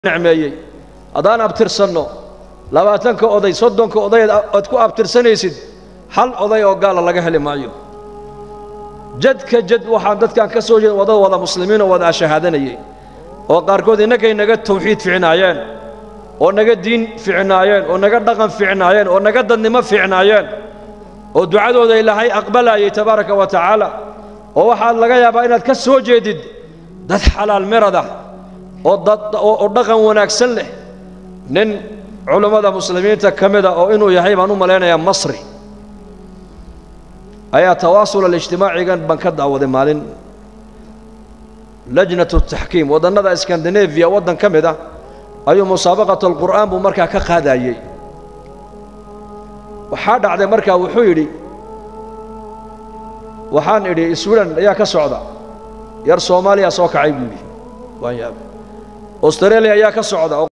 nicmeeyey haddaan abtirsanno labaatanka oday soddonka oday aad ku abtirsanaysid hal oday oo gaala laga heli maayo jadka jad waxaan dadkan ka soo jeeda wada wada muslimiin oo wada ashahaadanayay oo qaarkood innagay naga tawxiid ficnaayeen oo naga diin ficnaayeen oo naga dhaqan ficnaayeen oo naga dadnimo ficnaayeen oo ducadooda ilaahay aqbalayay tabaaraka wa tacaala oo waxaad laga yaabaa inaad ka soo jeedid dad xalaal miradah oo dad oo dhaqan wanaagsan leh nin culammada muslimiinta ka mida oo inuu yahay baan u malaynayaa masri ayaa tawaasul alijtimaacigan baan ka daawaday maalin lajnatu taxkiim waddannada skandinafiya waddan ka mid ah ayuu musaabaqat alqur'aan buu markaa ka qaadayey waxaa dhacday markaa wuxuu yidhi waxaan idhi swiden ayaa ka socda yar soomaaliya soo kacay buu yidhi waan yaabay australia ayaa ka socda